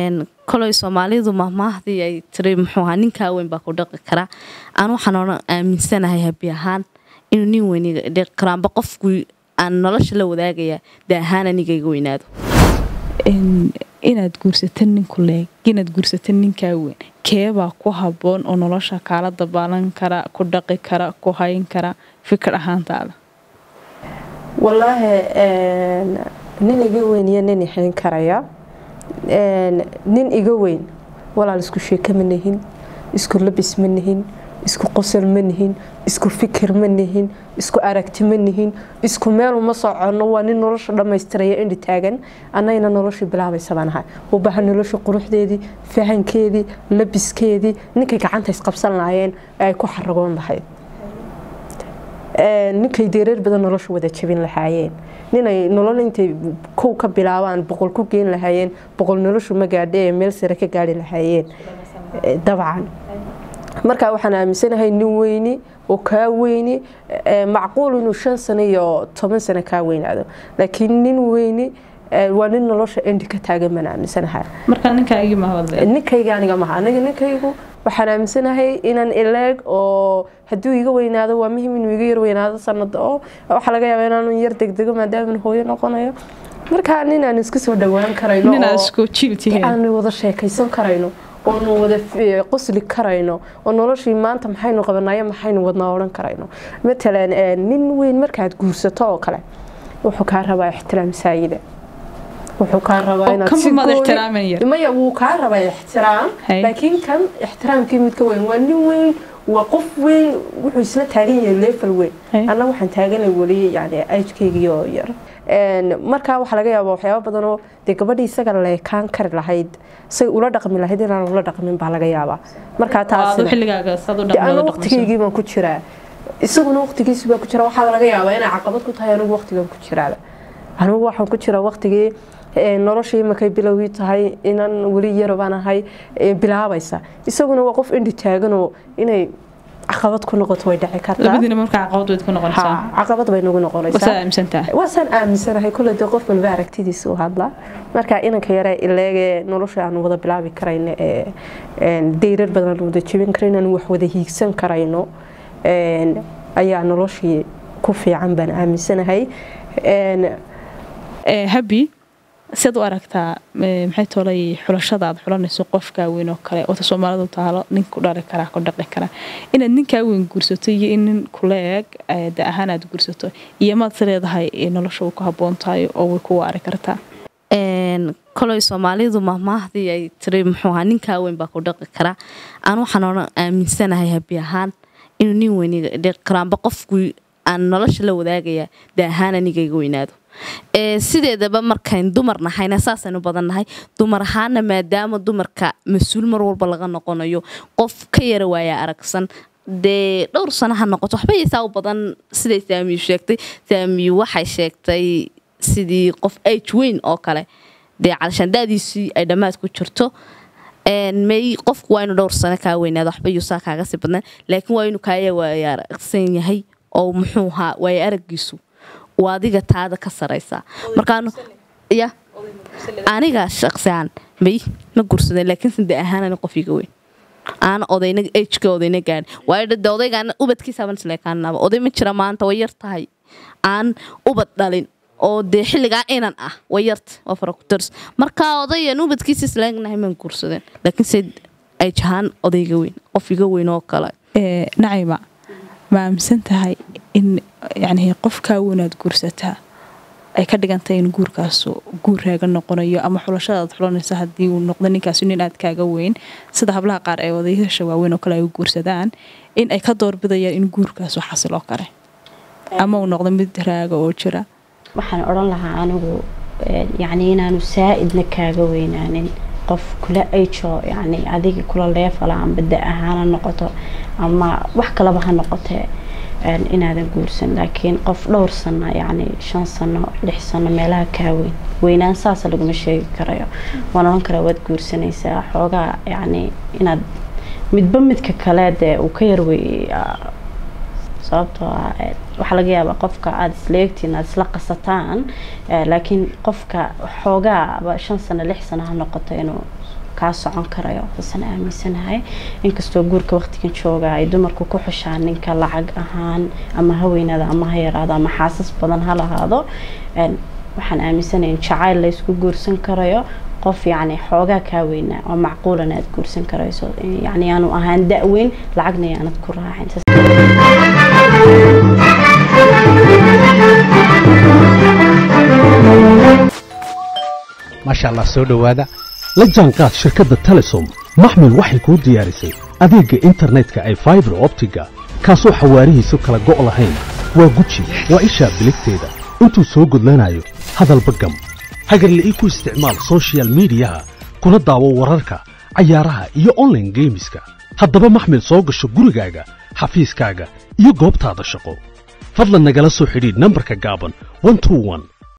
koley soomaalidu mahmaahdii ay tiri muxuu ahaa ninkaa weyn baa ku dhaqi karaa aan waxaan odhan aaminsanahay habi ahaan inuu nin weyn iga dhaqi karo amba qofku aan nolosha la wadaagaya de ahaan aniga iga weynaado inaad guursata ninku leeg inaad guursata ninkaa weyn keebaa ku haboon oo nolosha kaala dabaalan kara ku dhaqi kara ku hayn kara fikir ahaantaada wallaahi nin iga weyn iyo nin ixayn karaya nin iga weyn walaal isku sheeko ma nihin isku labis ma nihin isku qosol ma nihin isku fikir ma nihin isku aragti ma nihin isku meel uma soconno waa nin nolosha dhammaystiraya indhi taagan annagana noloshii bilaabaysa baan ahay u baahan nolosha quruxdeedii fahankeedii labiskeedii ninkay gacanta isqabsan lahaayeen ee ay ku xaragoon lahayd ninkay deereer badan nolosha wada jabin lahaayeen ninay nolol intay kow ka bilaabaan boqol ku geen lahaayeen boqol noloshu ma gaadha ee meel sare ka gaari lahaayeen dabcan markaa waxaan aaminsanahay nin weyni oo kaa weyni macquul inuu shan sano iyo toban sano kaa weynaado laakiin nin weyni waa nin nolosha endi ka taagan baan aaminsanahay ninkayga aniga maha aniga ninkaygu waxaan aaminsanahay inaan ileeg oo hadduu iga weynaado waa muhim inuu iga yar weynaado sanada oo waxaa laga yaaba inaanu yar degdego maadaama hooyo noqonayo markaa nin aan isku soo dhawaan karayno aan wada sheekaysan karayno oonu wada qosli karayno oo noloshii maanta maxaynu qabanayo maxaynu wadnaa odhan karayno matalan nin weyn markaad guursato oo kale wuxuu kaa rabaa ixtiraam saayida wuxuu kaa rabaa inaad maya wuu kaa rabaa ixtiraam laakiin kan ixtiraamkii mid ka weyn waa nin weyn waa qof weyn wuxuu isla taagan yahay leefal weyn anna waxaan taaganay weli yani ajkeygii oo yar markaa waxaa laga yaaba waxyaaba badanoo dee gabadhii isaga leekaan kari lahayd say ula dhaqmi lahayd inaan ula dhaqmin baa laga yaabaa markaa taasana waqtigeygii baan ku jiraa isaguna waqtigiisi baa ku jira waxaa laga yaabaa inay caqabad ku tahay anigu waqtigan ku jiraaba anigu waxaan ku jiraa waqtigii noloshii markay bilowgii tahay inaan weli yaro baan ahay bilaabaysa isaguna waa qof indhi taaganoo inay caqabad ku noqoto way dhici kartaacaqabad bay nagu noqonaysawaasaan aaminsanahay kule dee qof walba aragtidiisa u hadlaa marka inanka yare ileegee nolosha aan wada bilaabi karayno ee deyrar badan aan wada jebin karayno aan wax wada hiigsan karayno ayaa noloshii ku fiican baan aaminsanahay habi siad u aragtaa maxay tolay xulashada aad xulanayso qofkaa weyn oo kale oota soomaalidu taalo nin ku dhali karaa ku dhaqi karaa inaad ninkaa weyn guursato iyo in nin kula eeg da ahaan aad guursato iyo maad is leedahay nolosha uu ku haboon tahay oo way ku waari kartaa koley soomaalidu mahmaahdii ay tiri muxuu ahaa ninkaa weyn baa ku dhaqi karaa aan waxaan odhan aaminsanahay habi ahaan inuu nin weyn iga dhaqi karo amba qofku aan nolosha la wadaagaya de ahaan aniga iga weynaado sideedaba markayn dumar nahayna saasaynu badan nahay dumar ahaana maadaama dumarka mas-uul mar walba laga noqonayo qof ka yara waaya aragsan dee dhowr sano ha noqoto waxba yaysaa u badan siday saamiyu sheegtay saamiyu waxay sheegtay sidii qof age weyn oo kale dee cadashaandaadiisii ay dhammaad ku jirto may qofku waa inu dhowr sano kaa weynaado waxba yuusaa kaaga sii badnaan laakiin waa inuu kaaya waaya aragsan yahay oo muxuu ahaa waaya aragiisu waa adiga taada ka saraysaa markaan ya aniga shaqsiaan may ma gursadeen laakiin de ahaan qof iga weyn aana odayna ejka odayna gaadhin waayo de odaygaana ubadkiisaaban isleekaanaba oday ma jira maanta way yar tahay aan ubad dhalin oo dee xilligaa inan ah way yarta waa farakutars markaa odayan ubadkiisa isleegnahay maan gursadeen laakiin se ej ahaan odayga weyn qof iga weyn oo kale nacayma ma aaminsan tahay in yani qofkaa weynaad guursataa ay ka dhigantahay in guurkaasu guur raaga noqonayo ama xulashadaad xulanaysa haddii uu noqdo ninkaasi nin aad kaaga weyn sida hablaha qaar ee odayaasha waaweyn oo kale ay u guursadaan in ay ka doorbidayaan in guurkaasu xasiloo kale ama uu noqdo mid raaga oo jira waxaan odhan lahaa anigu yacni inaanu saa-idna kaaga weynaanin qof kula ajo yani adiga kula leefala amba da ahaana noqoto ama wax kalaba ha noqotee inaadan guursan laakiin qof dhowr sano yani shan sano lix sano meelaha kaa weyn weynaan saasa laguma sheegi karayo waan odhan karaa waad guursanaysaa xoogaa yani inaad midba midka kale dee uu ka yarwey sababtoo ah eh, waxaa laga yaabaa qofka aada isleegtiin aada isla qasataan eh, laakiin qofka xoogaaba shan sano lix sano ha noqoto inuu kaa socon karayo saasaan aaminsanahay inkastoo guurka waqtigan jooga ay dumarku ku xushaan ninka lacag ahaan ama ha weynaada ama ha yaraado ama xaasas badan ha lahaado een, waxaan aaminsanahay in jacayl la isku guursan karayo qof yacni xoogaa kaa weynaa oo macquulan aad guursan karayso yacni aanu ahaan da-weyn lacagna yaanad ku raacin Saas- maasha allah soo dhowaada la jaanqaad shirkadda telesom maxmil waxay kuu diyaarisay adeegga internetka ay faibar optiga kaasoo xawaarihiisu kala go' lahayn waa guji waa ishaa biligteeda intuu soo gudlanayo hadalba gam hagarle ii ku isticmaal soshiyal miidiyaha kuna daawo wararka cayaaraha iyo online geemiska haddaba maxmil soo gasho gurigaaga xafiiskaaga iyo goobtaada shaqo fadlan nagala soo xidhiidh nambarka gaaban 121